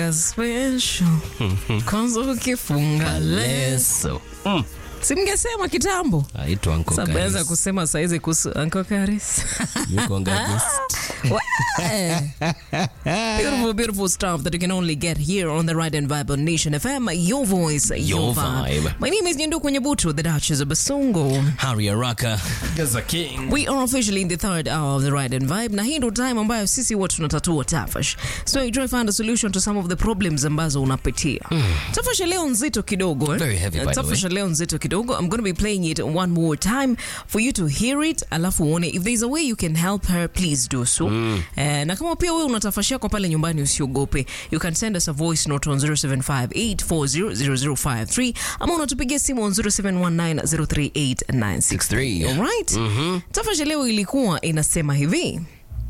special kwanza ukifunga leso Mm. simngesema kitambo aitwa Uncle sabaweza Karis. kusema saizi kuhusu Uncle Karis Yuko Ngagis. Weh. beautiful beautiful stuff that you can only get here on the Ride and Vibe on Nation FM your voice your, Your vibe. vibe. my name is Nyendu Kwenyebutu the Duchess of Basongo Harry Araka. Gaza King. We are officially in the third hour of the Ride and Vibe na hii ndo time ambayo sisi huwa tunatatua tafash. So you try find a solution to some of the problems ambazo unapitia. Tafash ya leo nzito kidogo eh? Very heavy, by the Tafash way. ya leo nzito kidogo. I'm going to be playing it one more time for you to hear it alafu uone if there's a way you can help her please do so. Eh, na kama pia wewe unatafashia kwa pale nyumbani usiogope. You can send us a voice note on 0758400053 ama unatupigia simu on 0719038963. 63. Alright? Tafash leo ilikuwa inasema hivi.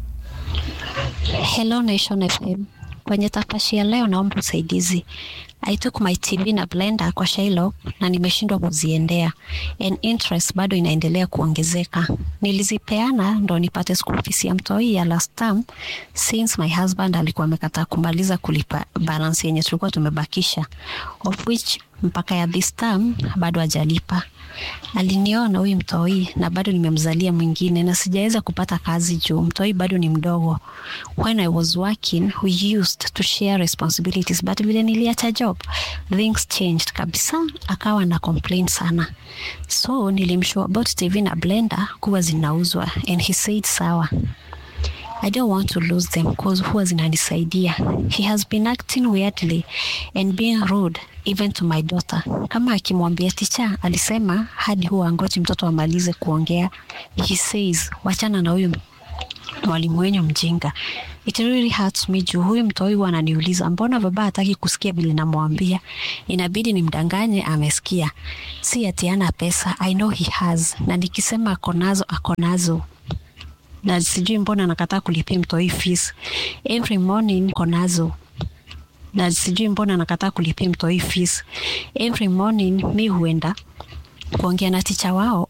Hello Nation FM. Kwenye tafashi ya leo naomba usaidizi. I took my TV na blender kwa Shylock na nimeshindwa kuziendea. And interest bado inaendelea kuongezeka. Nilizipeana ndo nipate school fees ya mtoi ya last term since my husband alikuwa amekataa kumaliza kulipa balance yenye tulikuwa tumebakisha. Of which mpaka ya this term bado hajalipa. Aliniona huyu mtoi na bado nimemzalia mwingine na sijaweza kupata kazi juu mtoi bado ni mdogo. When I was working, we used to share responsibilities but vile niliacha job, things changed kabisa, akawa na complain sana. So nilimshow about TV na blender kuwa zinauzwa and he said sawa. I don't want to lose them cause huwa zinanisaidia. He has been acting weirdly and being rude even to my daughter. Kama akimwambia ticha, alisema hadi huwa angoji mtoto amalize kuongea. He says, wachana na huyu mwalimu wenyu mjinga. It really hurts me juu huyu mtoi huwa ananiuliza mbona baba hataki kusikia vile namwambia. Inabidi nimdanganye amesikia. Si ati hana pesa, I know he has. Na nikisema ako nazo, ako nazo na sijui mbona nakataa kulipia mtoi fees every morning konazo na sijui mbona nakataa kulipia mtoi fees every morning mi huenda kuongea na ticha wao